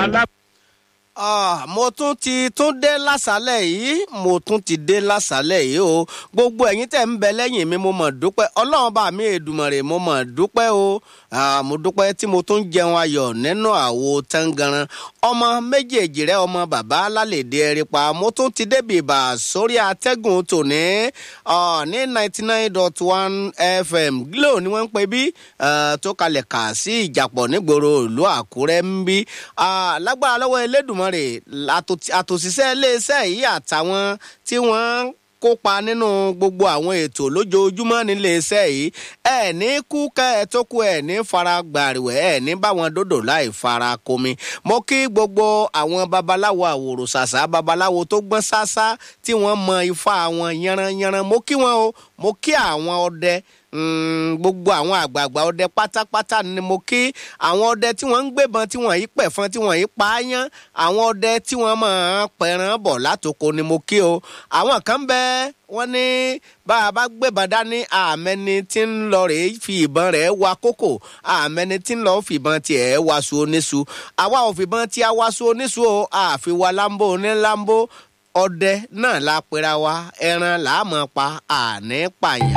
alá. Ah, mo tún ti tún dé lásàálẹ̀ yìí mo tún ti dé lásàálẹ̀ yìí o gbogbo ẹ̀yin tẹ̀ ń bẹ lẹ́yìn mi mo mọ̀ dúpẹ́ ọlọ́run bá mi èdùmọ̀rè mo mọ̀ dúpẹ́ o Ah, mo dúpẹ́ tí mo tún jẹun ayọ̀ nínú àwo tangaran ọmọ méjèèjì rẹ ọmọ bàbá lálẹ́dẹ̀ ẹ̀rípa mo tún ti débi ìbà sórí atẹ́gùn tòní ah, ní ninety nine dot one fm glo ni wọ́n ń pè bí ah, tó kalẹ̀ kà sí ìjàpọ̀ nígboro ìlú àkúrẹ́ ń bí Ah, lágbára lọ́wọ́ elédùnmọ́rè àtò- àtòṣìṣẹ́ iléeṣẹ́ yìí àtàwọn tí wọ́n kópa nínú gbogbo àwọn ètò lójoojúmọ́ nílé iṣẹ́ yìí ẹ ní kú kẹ́ ẹ tó kú ẹ ní fara gbàrìwẹ̀ ẹ ní báwọn dòdò láì fara komi mo kí gbogbo àwọn babaláwo àwòrò ṣàṣà babaláwo tó gbọ́n ṣáṣá tí wọ́n mọ ifá wọn yanranyanran mo kí wọn o mo kí àwọn ọdẹ Mm, gbogbo àwọn àgbààgbà ọdẹ pátápátá ni mo kí àwọn ọdẹ tí wọ́n ń gbébọn tí wọ́n yìí pẹ̀fọn tí wọ́n yìí pààyàn àwọn ọdẹ tí wọ́n máa ń pẹran bọ̀ látòkò ni mo kí o àwọn kan bẹ wọ́n ní bá a bá gbébọn dání àmẹni tí ń lọ rèé fi ìbọn rẹ̀ wa kókò àmẹni tí ń lọ fìbọn tiẹ̀ waṣu oníṣu àwa ò fìbọn tí a waṣu oníṣu o àfi wa lambo onílambo ọdẹ náà la pera wa ẹran làá mọ̀ pa àní pààyàn.